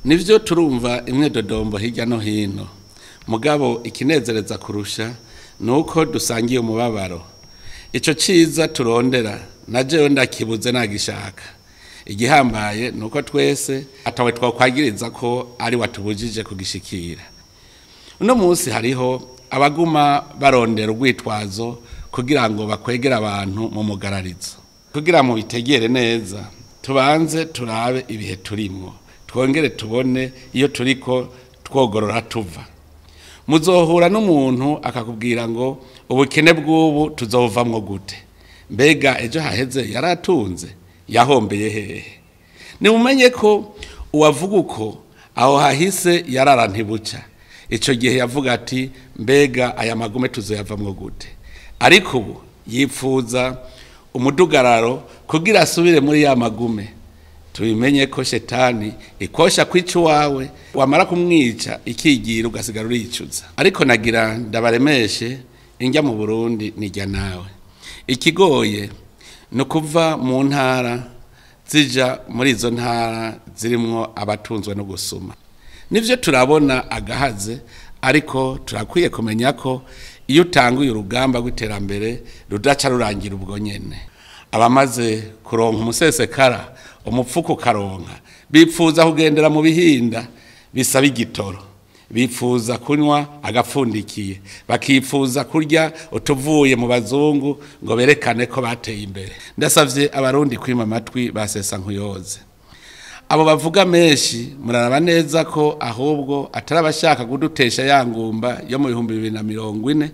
nivyo turumva imyidodombo hirya no hino mugabo ikinezereza kurusha ni uko dusangiye umubabaro ico ciza turondera na jewe ndakibuze nagishaka igihambaye ni uko twese atawe twakwagiriza ko ari watubujije kugishikira uno munsi hariho abaguma barondera urwitwazo kugira ngo bakwegere abantu mu mugararizo kugira mu bitegere neza tubanze turabe ibihe turimwo twongere tubone iyo turiko twogorora tuva muzohura n'umuntu akakubwira ngo ubukene bw'ubu tuzovamwo gute mbega ejo haheze yaratunze yahombeye hehe nimumenye ko uwavuga uko aho hahise yarara ntibuca icyo gihe yavuga ati mbega aya magume tuzoyavamwo gute ariko ubu yipfuza umudugararo kugira asubire muri ya magume tubimenye ko shetani ikosha kwica uwawe wamara kumwica ikigira ugasigara uricuza ariko nagira ndabaremeshe injya mu burundi nijya nawe ikigoye ni ukuva mu ntara zija muri izo ntara zirimwo abatunzwe no gusuma nivyo turabona agahaze ariko turakwiye kumenya ko iyo utanguye urugamba rw'iterambere rudaca rurangira ubwo nyene abamaze kuronka umusesekara umupfuko ukaronka bipfuza kugendera mu bihinda bisaba igitoro bipfuza kunywa agapfundikiye bakipfuza kurya utuvuye mu bazungu ngo berekane ko bateye imbere ndasavye abarundi kwima amatwi basesa nkuyoze abo bavuga menshi muraraba neza ko ahubwo atari abashaka kudutesha ya ngumba yo mu bihumbi bibiri na mirongo ine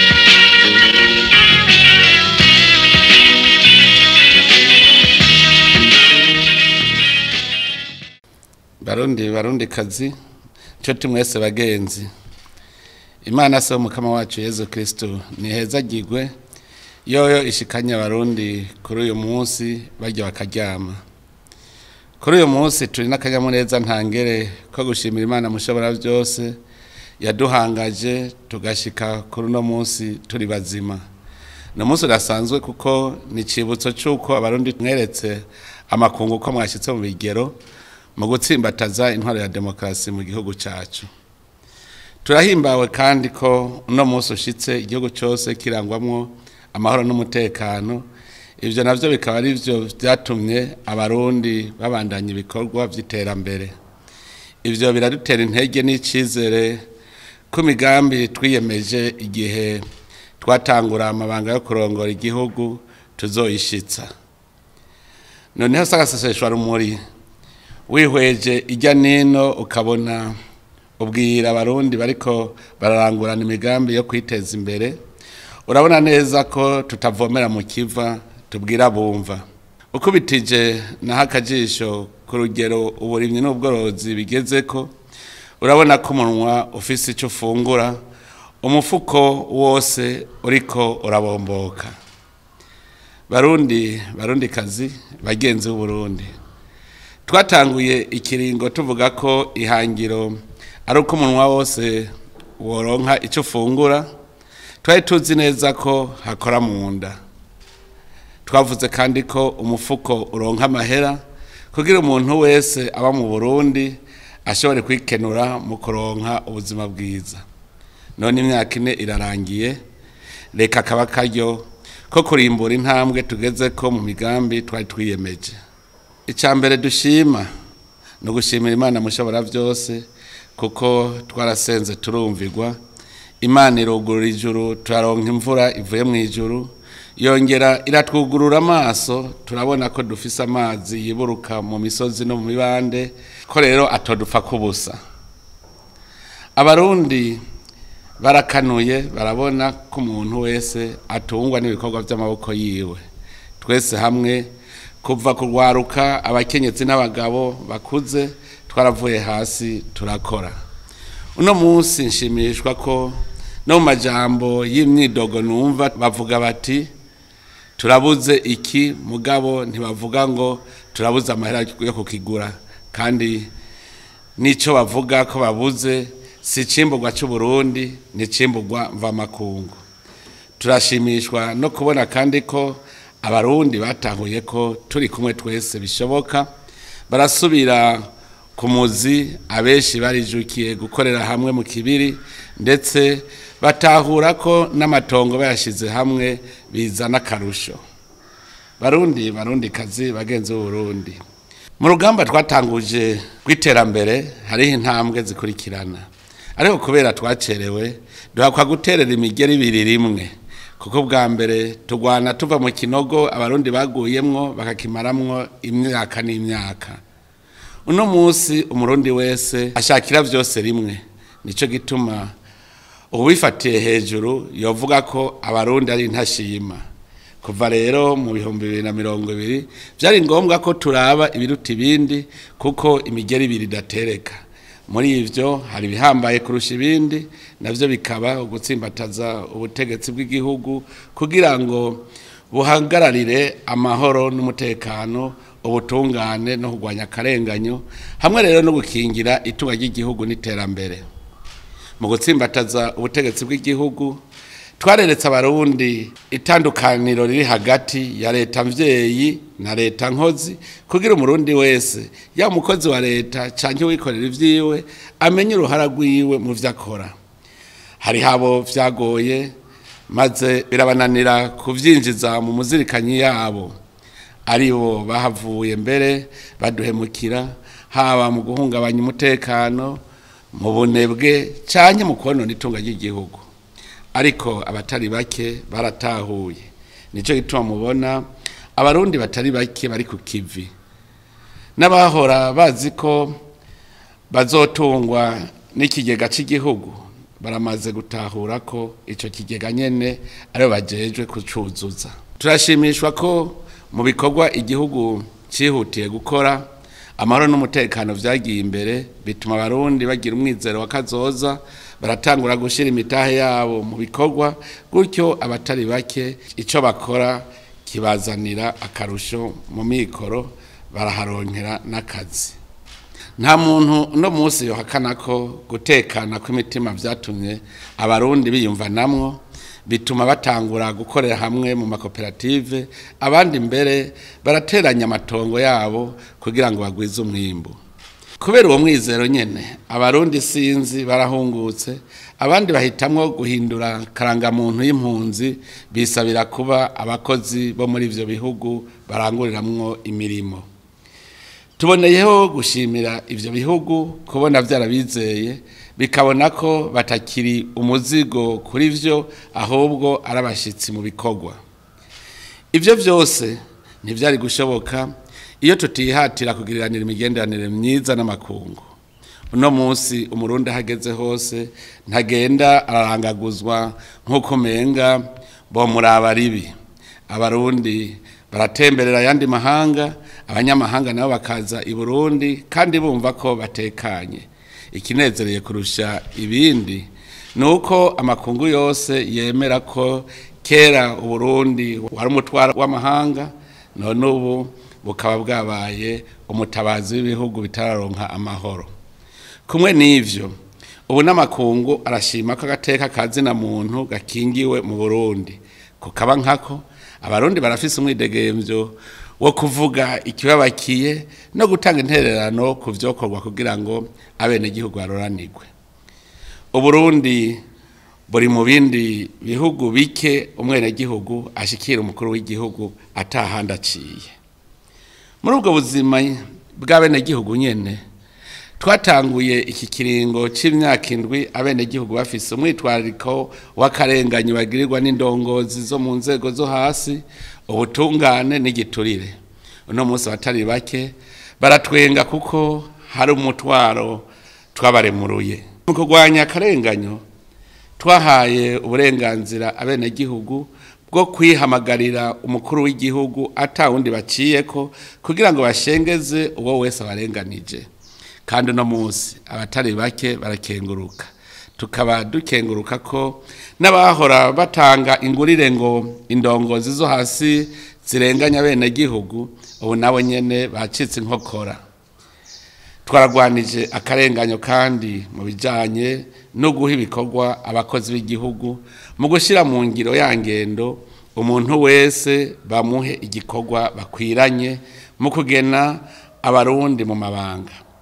barundi barundi kazi nshuti mwese bagenzi imana se umukama wacu yezu kristo nihezagirwe yoyo ishikanye abarundi kuri uyu munsi barya bakaryama kuri uyu munsi turi n'akanyamuneza ntangere ko gushimira imana mushobora byose yaduhangaje tugashika kuri uno munsi turi bazima ni umunsi udasanzwe kuko ni icibutso cy'uko abarundi mweretse amakungu ko mwashyitse mu bigero mu gutsimbataza intwaro ya demokarasi mu gihugu cyacu turahimbawe kandi ko uno munsi ushitse igihugu cyose kirangwamwo amahoro n'umutekano ibyo nabyo bikaba ari byo byatumye abarundi babandanya ibikorwa by'iterambere ibyo biradutera intege n'icyizere ko imigambi twiyemeje igihe twatangura amabanga yo kurongora igihugu tuzoyishitsa noneho sagaseseshwa rumuri wihweje ijya nino ukabona ubwira abarundi bariko bararangurana imigambi yo kwiteza imbere urabona neza ko tutavomera mu kiva tubwira bumva ukubitije naho akajisho ku rugero uburimyi n'ubworozi bigeze ko urabona ko umunwa ufise icyo ufungura umufuko wose uriko urabomboka barundi barundi kazi bagenzi b'uburundi twatanguye ikiringo tuvuga ko ihangiro ari uko umunwa wose woronka icyo ufungura twari tuzi neza ko hakora mu nda twavuze kandi ko umufuko uronka amahera kugira umuntu wese aba mu burundi ashobore kwikenura mu kuronka ubuzima bwiza none imyaka ine irarangiye reka akaba akaryo ko kurimbura intambwe tugeze ko mu migambi twari twiyemeje icya mbere dushima ni ugushimira imana mushobora byose kuko twarasenze turumvirwa imana irugurura ijuru turaronka imvura ivuye mu ijuru yongera iratwugurura amaso turabona ko dufise amazi yiburuka mu misozi no mu mibande ko rero atodupfa kubusa abarundi barakanuye barabona ko umuntu wese atungwa n'ibikorwa by'amaboko yiwe twese hamwe kuva kurwaruka abakenyezi n'abagabo bakuze twaravuye hasi turakora uno munsi nshimishwa ko no mu majambo y'imyidogo numva bavuga bati turabuze iki mugabo ntibavuga ngo turabuze amahera yo kukigura kandi n'icyo bavuga ko babuze si icimburwa cy'uburundi ni icimburwa mvamakungu turashimishwa no kubona kandi ko abarundi batahuye ko turi kumwe twese bishoboka barasubira ku muzi abenshi barijukiye gukorera hamwe mu kibiri ndetse batahura ko n'amatongo bayashyize hamwe bizana akarusho barundi barundi kazi bagenzi b'uburundi mu rugamba twatanguje rw'iterambere hariho intambwe zikurikirana ariko kubera twacerewe duhakwa guterera imigeri ibiri rimwe kuko bwa mbere turwana tuva mu kinogo abarundi baguyemwo bakakimaramwo imyaka n'imyaka uno munsi umurundi wese ashakira byose rimwe nicyo gituma uwifatiye hejuru yovuga ko abarundi ari intashima kuva rero mu bihumbi bibiri na mirongo ibiri byari ngombwa ko turaba ibiruta ibindi kuko imigeri ibiri idatereka muri ibyo hari ibihambaye kurusha ibindi nabyo bikaba ugutsimbataza ubutegetsi bw'igihugu kugira ngo buhagararire amahoro n'umutekano ubutungane no kurwanya akarenganyo hamwe rero no gukingira itunga ry'igihugu n'iterambere mu gutsimbataza ubutegetsi bw'igihugu twareretse abarundi itandukaniro riri hagati ya leta mvyeyi na leta nkozi kugira umurundi wese ya umukozi wa leta canke wikorera ivyiwe amenye uruhara rwiwe mu vyo akora hari habo vyagoye maze birabananira kuvyinjiza mu muzirikanyi yabo aribo bahavuye mbere baduhemukira haba mu guhungabanya umutekano mu bunebwe canke mu konona itunga ry'igihugu ariko abatari bake baratahuye nicyo gituma mubona abarundi batari bake bari ku kivi n'abahora bazi ko bazotungwa n'ikigega cy'igihugu baramaze gutahura ko icyo kigega nyine aribo bagejwe kucuzuza turashimishwa ko mu bikorwa igihugu cyihutiye gukora amahoro n'umutekano byagiye imbere bituma abarundi bagira umwizero wa kazoza baratangura gushyira imitahe yabo mu bikorwa gutyo abatari bake icyo bakora kibazanira akarusho mu mikoro baraharonkera n'akazi nta muntu uno munsi yohakana ko gutekana kw'imitima byatumye abarundi biyumvanamwo bituma batangura gukorera hamwe mu makoperative abandi mbere barateranya amatongo yabo kugira ngo bagwize umwimbu kubera uwo mwizero nyine abarundi sinzi barahungutse abandi bahitamwo guhindura karangamuntu y'impunzi bisabira kuba abakozi bo muri ibyo bihugu baranguriramwo imirimo tuboneyeho gushimira ibyo bihugu kubona byarabizeye bikabona ko batakiri umuzigo kuri byo ahubwo ari abashyitsi mu bikorwa ibyo byose ntibyari gushoboka iyo tutihatira kugiranira imigenderanire myiza n'amakungu uno munsi umurundi ahageze hose ntagenda ararangaguzwa nk'uko umenga bomuraba ribi abarundi baratemberera ayandi mahanga abanyamahanga nabo bakaza i burundi kandi bumva ko batekanye ikinezereye kurusha ibindi ni uko amakungu yose yemera ko kera uburundi wari umutwaro w'amahanga none ubu bukaba bwabaye umutabazi w'ibihugu bitararonka amahoro kumwe n'ivyo ubu n'amakungu arashima ko agateka kazina muntu gakingiwe mu burundi kukaba nkako abarundi barafise umwidegemvyo wo kuvuga ikibabakiye no gutanga intererano ku vyokorwa kugira ngo abenegihugu baroranirwe uburundi buri mu bindi bihugu bike umwenegihugu ashikira umukuru w'igihugu atahandi aciye muri ubwo buzima bw'abenegihugu nyene twatanguye iki kiringo c'imyaka indwi abenegihugu bafise umwitwarariko w'akarenganyi bagirirwa n'indongozi zo mu nzego zo hasi ubutungane n'igiturire uno munsi abatari bake baratwenga kuko hari umutwaro twabaremuruye mu kurwanya akarenganyo twahaye uburenganzira abenegihugu bwo kwihamagarira umukuru w'igihugu atawundi baciyeko kugira ngo bashengeze uwo wese abarenganije kandi uno munsi abatari bake barakenguruka tukaba dukenguruka ko n'abahora batanga ingurire ngo indongozi zo hasi zirenganya abenegihugu ubu nabo nyene bacitse inkokora twaragwanije akarenganyo kandi mu bijanye no guha ibikorwa abakozi b'igihugu mu gushyira mu ngiro ya ngendo umuntu wese bamuhe igikorwa bakwiranye mu kugena abarundi mu mabanga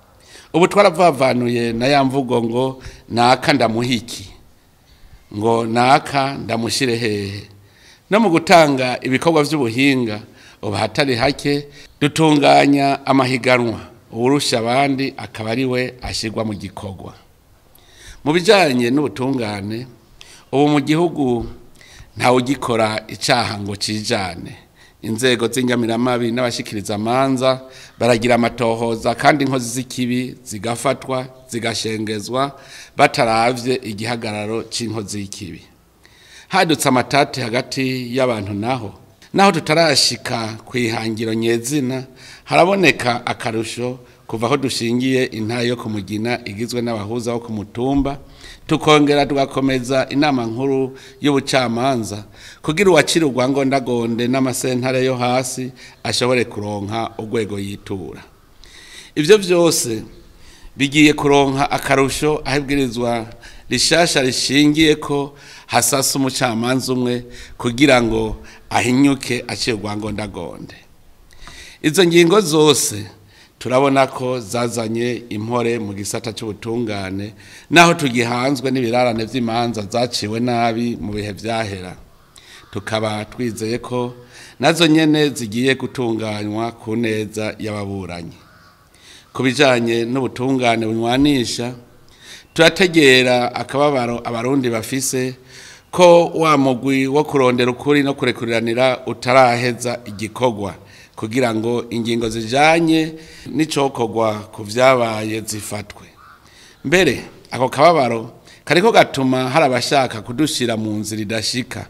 ubu twaravavanuye na ya mvugo ngo naka ndamuhiki ngo naka ndamushyire hehe no mu gutanga ibikorwa by'ubuhinga ubu hatari hake dutunganya amahiganwa uwurusha abandi akaba ari we ashyirwa mu gikorwa mu bijyanye n'ubutungane ubu mu gihugu ntawe ugikora icyaha ngo kijyane inzego z'inyamiramabi n'abashyikiriza amanza baragira amatohoza kandi inkozi z'ikibi zigafatwa zigashengezwa bataravye igihagararo c'inkozi y'ikibi hadutse amatati hagati y'abantu naho naho tutarashika ku ihangiro nyezina haraboneka akarusho kuva aho dushingiye intara yo kumugina igizwe n'abahuza bo ku mutumba tukongera tugakomeza inama nkuru y'ubucamanza kugira uwacira urwangondagonde n'amasentare yo hasi ashobore kuronka urwego yitura ibyo byose bigiye kuronka akarusho aho ibwirizwa rishasha rishingiye ko hasasa umucamanza umwe kugira ngo ahinyuke acire urwangondagonde izo ngingo zose turabona ko zazanye impore mu gisata cy'ubutungane naho tugihanzwe n'ibirarane by'imanza zaciwe nabi mu bihe byahera tukaba twizeye ko nazo nyene zigiye gutunganywa ku neza y'ababuranyi ku bijyanye n'ubutungane bunywanisha turategera akababaro abarundi bafise ko wa mugwi wo kurondera ukuri no kurekuriranira utaraheza igikorwa kugira ngo ingingo zijanye n'icokorwa ku vyabaye zifatwe mbere ako kababaro kariko gatuma hari abashaka kudushira mu nzira idashika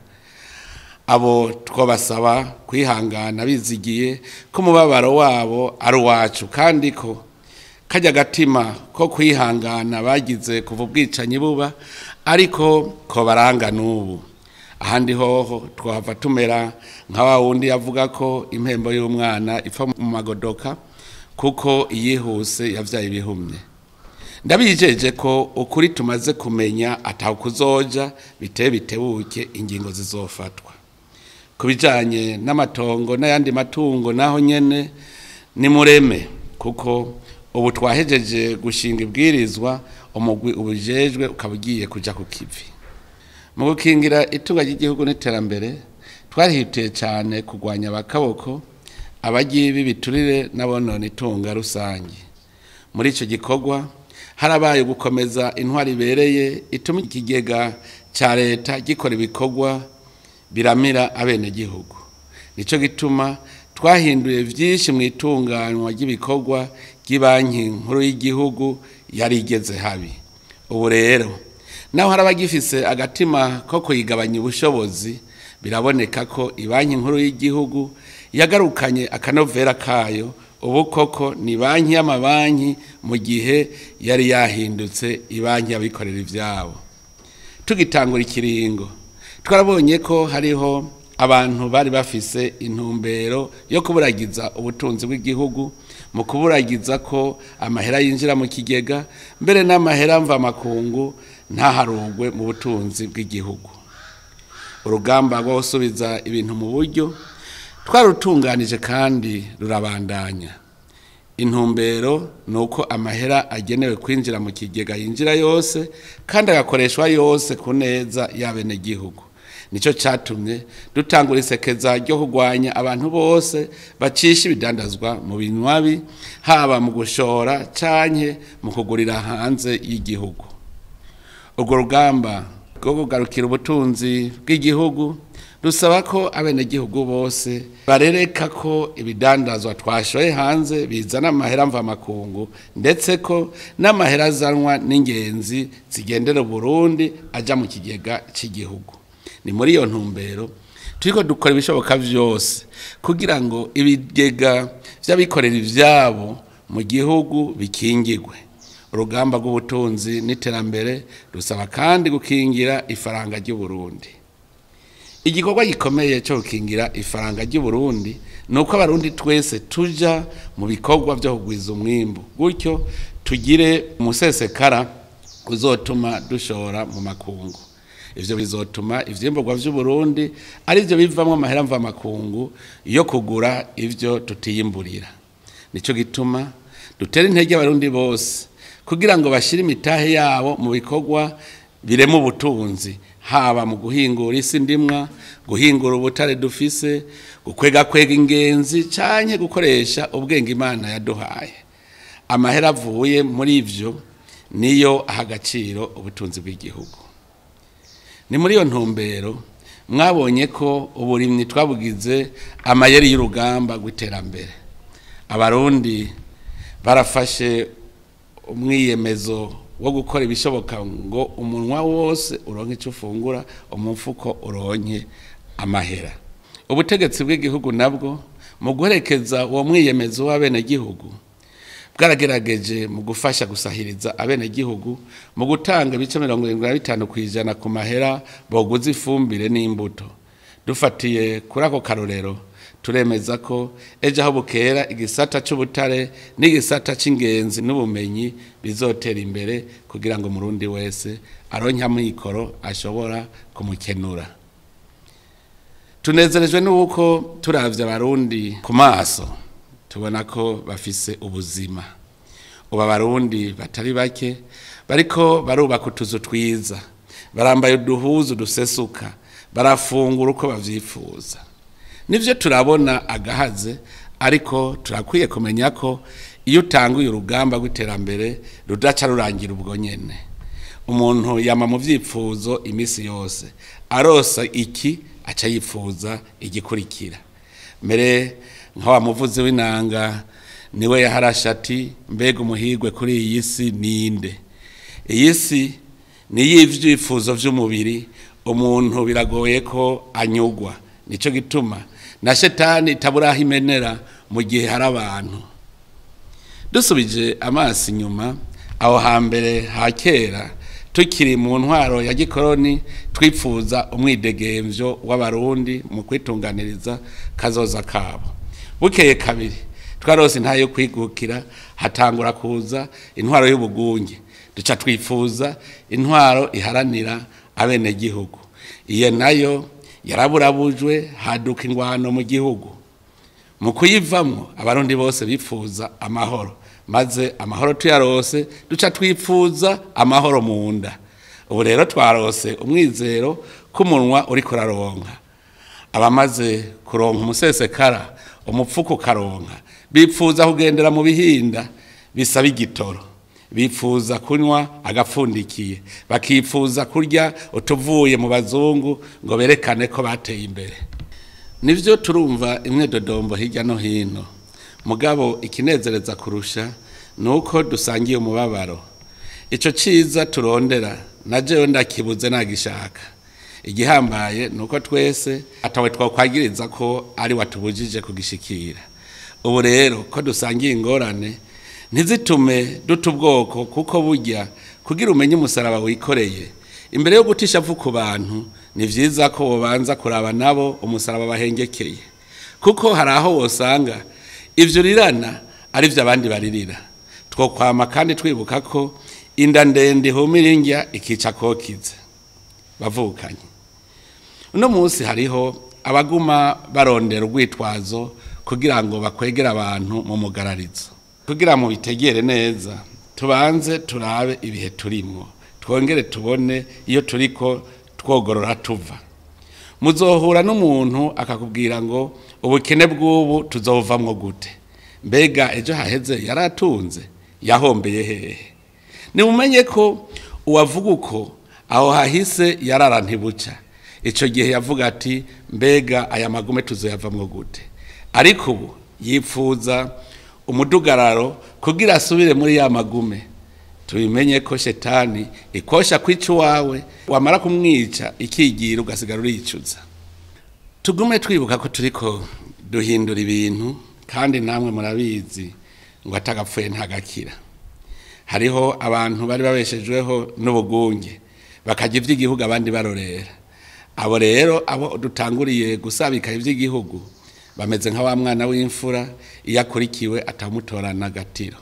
abo twabasaba kwihangana bizigiye ko umubabaro wabo ari uwacu kandi ko kajya agatima ko kwihangana bagize kuva ubwicanyi buba ariko ko baranga n'ubu ahandi hoho twahava tumera nka wa wundi yavuga ko impembo y'umwana ipfa mu magodoka kuko iyihuse yabyaye ibihumye ndabijeje ko ukuri tumaze kumenya ataho kuzoja biteye bitebuke ingingo zizofatwa ku bijyanye n'amatongo n'ayandi matungo naho nyine ni mureme kuko ubu twahejeje gushinga ibwirizwa umugwi ubujejwe ukaba ugiye kujya ku kivi mu gukingira itunga ry'igihugu n'iterambere twarihutiye cyane kurwanya abakaboko abagiye biturire n'abonona itunga rusange muri icyo gikorwa harabaye gukomeza intwari ibereye ituma ikigega cya leta gikora ibikorwa biramira abenegihugu nicyo gituma twahinduye byinshi mu itunganywa ry'ibikorwa ry'ibanki nkuru y'igihugu yari igeze habi ubu rero naho hari abagifise agatima ko kuyigabanya ubushobozi biraboneka ko ibanki nkuru y'igihugu yagarukanye akanovera kayo ubu koko ni banki y'amabanki mu gihe yari yahindutse ibanki y'abikorera ibyabo tugitangura ikiringo twarabonye ko hariho abantu bari bafise intumbero yo kuburagiza ubutunzi bw'igihugu mu kuburagiza ko amahera yinjira mu kigega mbere n'amahera mvamakungu ntaharugwe mu butunzi bw'igihugu urugamba rwo gusubiza ibintu mu buryo twarutunganije kandi rurabandanya intumbero ni uko amahera agenewe kwinjira mu kigega yinjira yose kandi agakoreshwa yose ku neza y'abenegihugu nicyo cyatumye dutangura isekeza ryo kurwanya abantu bose bacisha ibidandazwa mu binywabi haba mu gushora canke mu kugurira hanze y'igihugu urwo rugamba rwo kugarukira ubutunzi bw'igihugu rusaba ko abenegihugu bose barereka ko ibidandazwa twashoye hanze bizana amahera mvamakungu ndetse ko n'amahera azanwa n'ingenzi zigendera Burundi ajya mu kigega cy'igihugu ni muri iyo ntumbero turiko dukora ibishoboka byose kugira ngo ibigega by'abikorera ibyabo mu gihugu bikingirwe urugamba rw'ubutunzi n'iterambere rusaba kandi gukingira ifaranga ry'uburundi igikorwa gikomeye cyo gukingira ifaranga ry'uburundi ni uko abarundi twese tuja mu bikorwa byo kugwiza umwimbu gutyo tugire umusesekara uzotuma dushora mu makungu ivyo bizotuma ivyimburwa vy'uburundi ari byo bivamwo amahera mvamakungu yo kugura ivyo tutiyimburira nico gituma dutera intege abarundi bose kugira ngo bashyire imitahe yabo mu bikorwa birema ubutunzi haba mu guhingura isi ndimwa guhingura ubutare dufise gukwega kwega ingenzi canke gukoresha ubwenge imana yaduhaye amahera avuye muri ivyo niyo aha agaciro ubutunzi bw'igihugu ni muri iyo ntumbero mwabonye ko uburimyi twabugize amayeri y'urugamba rw'iterambere abarundi barafashe umwiyemezo wo gukora ibishoboka ngo umunwa wose uronke icyo ufungura umufuko uronke amahera ubutegetsi bw'igihugu nabwo mu guherekeza uwo mwiyemezo w'abenegihugu bwaragerageje mu gufasha gusahiriza abenegihugu mu gutanga ibice mirongo irindwi na bitanu ku ijana ku mahera boguza ifumbire n'imbuto dufatiye kuri ako karorero turemeza ko ejo aho bukera igisata cy'ubutare n'igisata cy'ingenzi n'ubumenyi bizotera imbere kugira ngo umurundi wese aronke amikoro ashobora kumukenura tunezerejwe n'uko turavye abarundi ku maso tubona ko bafise ubuzima ubu abarundi batari bake bariko barubaka utuzu twiza barambaye uduhuzu dusesuka barafungura uko bavyifuza nivyo turabona agahaze ariko turakwiye kumenya ko iyo utanguye urugamba rw'iterambere rudaca rurangira ubwo nyene umuntu yama mu vyifuzo imisi yose arosa iki aca yifuza igikurikira mbere nka wa muvuzi w'inanga niwe yaharasha ati mbega umuhigwe kuri iyi si ninde iyi si ni y'ivyifuzo vy'umubiri umuntu biragoye ko anyugwa nico gituma na shetani itaburaho imenera mu gihe hari abantu dusubije amaso inyuma aho hambere ha kera tukiri mu ntwaro ya gikoroni twifuza umwidegemvyo w'abarundi mu kwitunganiriza kazoza kabo bukeye kabiri twarose nta yo kwigukira hatangura kuza intwaro y'ubugunge duca twifuza intwaro iharanira abenegihugu iyo nayo yaraburabujwe haduka ingwano mu gihugu mu kuyivamwo abarundi bose bifuza amahoro maze amahoro tuyarose duca twifuza amahoro mu nda ubu rero twarose umwizero k'umunwa uri kuraronka abamaze kuronka umusesekara umupfuko ukaronka bipfuza kugendera mu bihinda bisaba igitoro bifuza kunywa agapfundikiye bakifuza kurya utuvuye mu bazungu ngo berekane ko bateye imbere nivyo turumva imwe dodombo hirya no hino mugabo ikinezereza kurusha nuko dusangiye umubabaro ico ciza turondera na jewe ndakibuze nagishaka igihambaye nuko twese atawe twakwagiriza ko ari watubujije kugishikira ubu rero ko dusangiye ingorane ntizitume duta ubwoko kuko burya kugira umenye umusaraba wikoreye imbere yo gutisha avu ku bantu ni vyiza ko wobanza kuraba nabo umusaraba bahengekeye kuko hari aho wosanga ivyo rirana ari vyo abandi baririra twokwama kandi twibuka ko inda ndende ihumira indya ikica kokize bavukanye uno munsi hariho abaguma barondera urwitwazo kugira ngo bakwegere abantu mu mugararizo kugira mu bitegere neza tubanze turabe ibihe turimwo twongere tubone iyo turiko twogorora tuva muzohura n'umuntu akakubwira ngo ubukene bw'ubu tuzovamwo gute mbega ejo haheze yaratunze yahombeye hehe nimumenye ko uwavuga uko aho hahise yarara ntibuca icyo gihe yavuga ati mbega aya magume tuzoyavamwo gute ariko ubu yifuza umudugararo kugira asubire muri ya magume tubimenye ko shetani ikosha kwica uwawe wamara kumwica ikigira ugasigara uricuza tugume twibuka ko turiko duhindura ibintu kandi namwe murabizi ngo atagapfuye ntagakira hariho abantu bari babeshejweho n'ubugunge bakajya iby'igihugu abandi barorera abo rero abo dutanguriye gusabika iby'igihugu bameze nka wa mwana w'imfura iyo akurikiwe atamutorana agatiro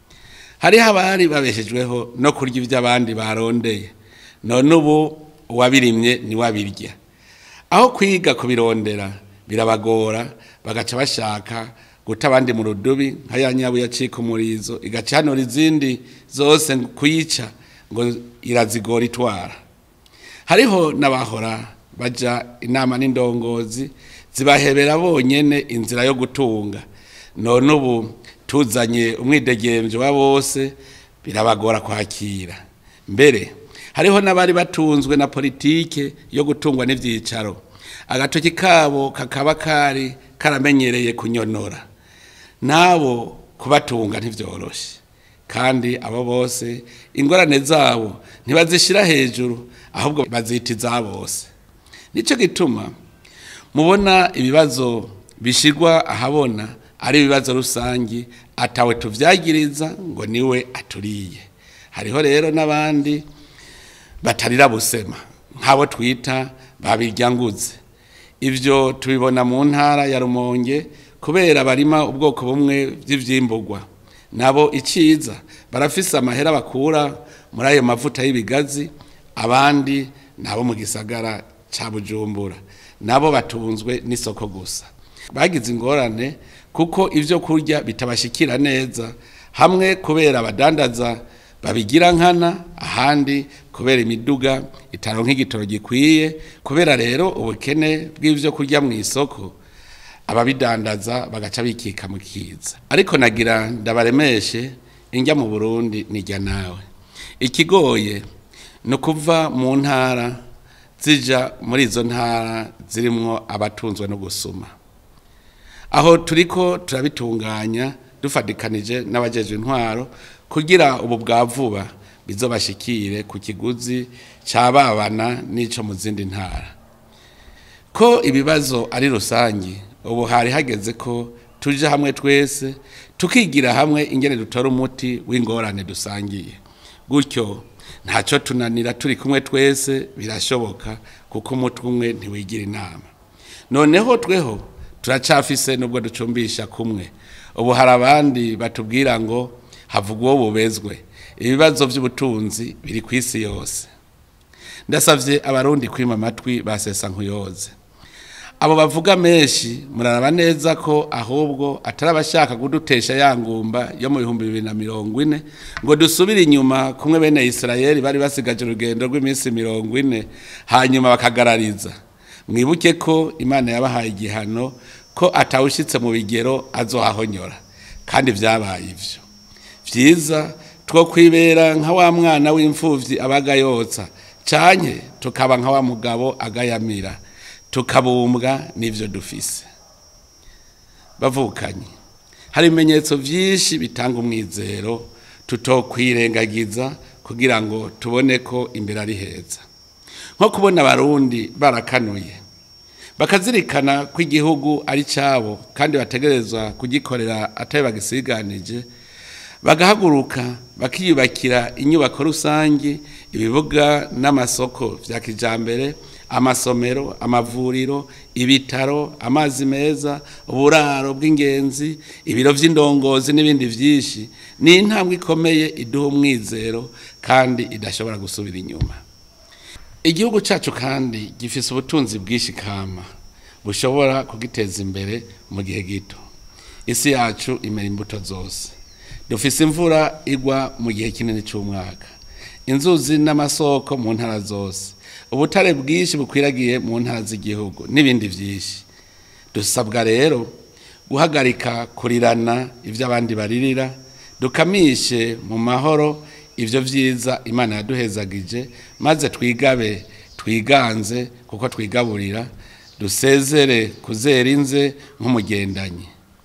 hariho abari babeshejweho no kurya ibyo abandi barondeye none ubu uwabirimye niwe abirya aho kwiga kubirondera birabagora bagaca bashaka guta abandi mu rudubi nka ya nyabu yacika umurizo igacanura izindi zose kuyica ngo irazigora itwara hariho n'abahora baja inama n'indongozi zibahebera bonyene inzira yo gutunga none ubu tuzanye umwidegemvyo wa bose birabagora kwakira mbere hariho n'abari batunzwe na politike yo gutungwa n'ivyicaro agatoki kabo kakaba kari karamenyereye kunyonora nabo kubatunga ntivyoroshe kandi abo bose ingorane zabo ntibazishira hejuru ahubwo bazita iza bose nico gituma mubona ibibazo bishirwa ahabona ari ibibazo rusangi atawe tuvyagiriza ngo niwe aturiye hariho rero n'abandi batarira busema nk'abo twita babiryanguze ivyo tubibona mu ntara ya rumonge kubera barima ubwoko bumwe vy'ivyimburwa nabo iciza barafise amahera bakura muri ayo mavuta y'ibigazi abandi nabo mu gisagara ca bujumbura nabo batunzwe n'isoko gusa bagize ingorane kuko ivyo kurya bitabashikira neza hamwe kubera abadandaza babigira nkana ahandi kubera imiduga itaronka igitoro gikwiye kubera rero ubukene bw'ivyo kurya mu isoko ababidandaza bagaca bikika mu kiza ariko nagira ndabaremeshe injya mu Burundi nijya nawe ikigoye ni ukuva mu ntara zija muri izo ntara zirimwo abatunzwe no gusuma aho turiko turabitunganya dufatikanije n'abajeje intwaro kugira ubu bwa vuba bizobashikire ku kiguzi cababana n'ico mu zindi ntara ko ibibazo ari rusangi ubu hari hageze ko tuje hamwe twese tukigira hamwe ingene dutora umuti w'ingorane dusangiye gutyo ntacyo tunanira turi kumwe twese birashoboka kuko umutwe umwe ntiwigira inama noneho tweho turacafise nubwo ducumbisha kumwe ubu hari abandi batubwira ngo havuga uwo bubezwe ibibazo by'ubutunzi biri ku isi yose ndasabye abarundi kwima amatwi basesa nkuyoze abo bavuga menshi muraraba neza ko ahubwo atari abashaka kudutesha ya ngumba yo mu bihumbi bibiri na mirongo ine ngo dusubire inyuma kumwe bene Isirayeli bari basigaje urugendo rw'iminsi mirongo ine hanyuma bakagarariza mwibuke ko imana yabahaye igihano ko atawushyitse mu bigero azohahonyora kandi byabaye ibyo byiza two kwibera nka wa mwana w'imfubyi abaga yotsa canke tukaba nka wa mugabo agayamira tukabumbwa n'ibyo dufise bavukanye hari ibimenyetso byinshi bitanga umwizero tutokwirengagiza kugira ngo tubone ko imbere ari heza nko kubona abarundi barakanuye bakazirikana ko igihugu ari cyabo kandi bategerezwa kugikorera atari bagisiganije bagahaguruka bakiyubakira inyubako rusange ibibuga n'amasoko bya kijyambere amasomero amavuriro ibitaro amazi meza uburaro bw'ingenzi ibiro by'indongozi n'ibindi byinshi ni intambwe ikomeye iduha umwizero kandi idashobora gusubira inyuma igihugu cyacu kandi gifite ubutunzi bwinshi kama bushobora kugiteza imbere mu gihe gito isi yacu imera imbuto zose dufise imvura igwa mu gihe kinini cy'umwaka inzuzi n'amasoko mu ntara zose ubutare bwinshi bukwiragiye mu ntara z'igihugu n'ibindi byinshi dusabwa rero guhagarika kurirana ibyo abandi baririra dukamishe mu mahoro ibyo byiza imana yaduhezagije maze twigabe twiganze kuko twigaburira dusezere kuzera inze nk'umugendanyi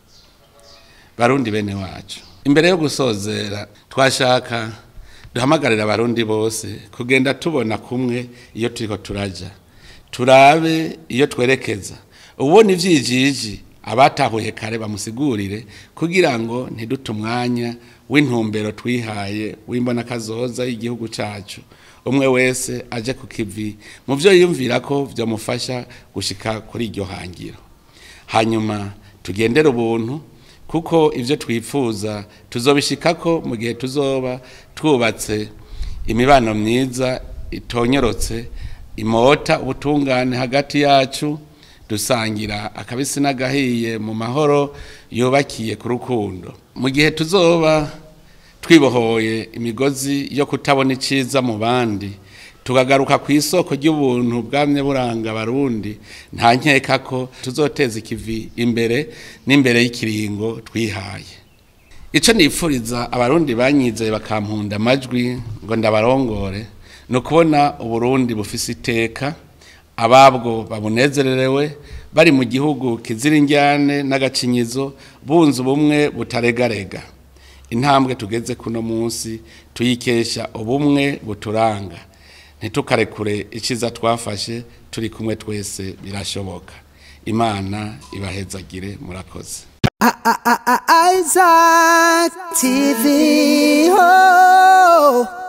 barundi bene wacu imbere yo gusozera twashaka duhamagarira abarundi bose kugenda tubona kumwe iyo turiko turaja turabe iyo twerekeza ubona ivyijiji abatahuye kare bamusigurire kugira ngo ntidute umwanya w'intumbero twihaye w'imbona kazoza y'igihugu cacu umwe wese aje ku kivi mu byo yiyumvira ko byamufasha gushika kuri iryo hangiro hanyuma tugendere ubuntu kuko ibyo twifuza tuzobishikako mu gihe tuzoba twubatse imibano myiza itonyorotse imota ubutungane hagati yacu dusangira akabisi n'agahiye mu mahoro yubakiye ku rukundo mu gihe tuzoba twibohoye imigozi yo kutabona iciza mu bandi tukagaruka ku isoko ry'ubuntu bwamye buranga abarundi nta nkeka ko tuzoteza ikivi imbere n'imbere y'ikiringo twihaye icyo nifuriza abarundi banyizeye bakampunda amajwi ngo ndabarongore ni ukubona uburundi bufise iteka ababwo babunezererewe bari mu gihugu kizira injyane n'agacinyizo bunze ubumwe butaregarega intambwe tugeze kuno munsi tuyikesha ubumwe buturanga ntitukarekure iciza twafashe turi kumwe twese birashoboka imana ibahezagire murakoze Isaac TV. Oh.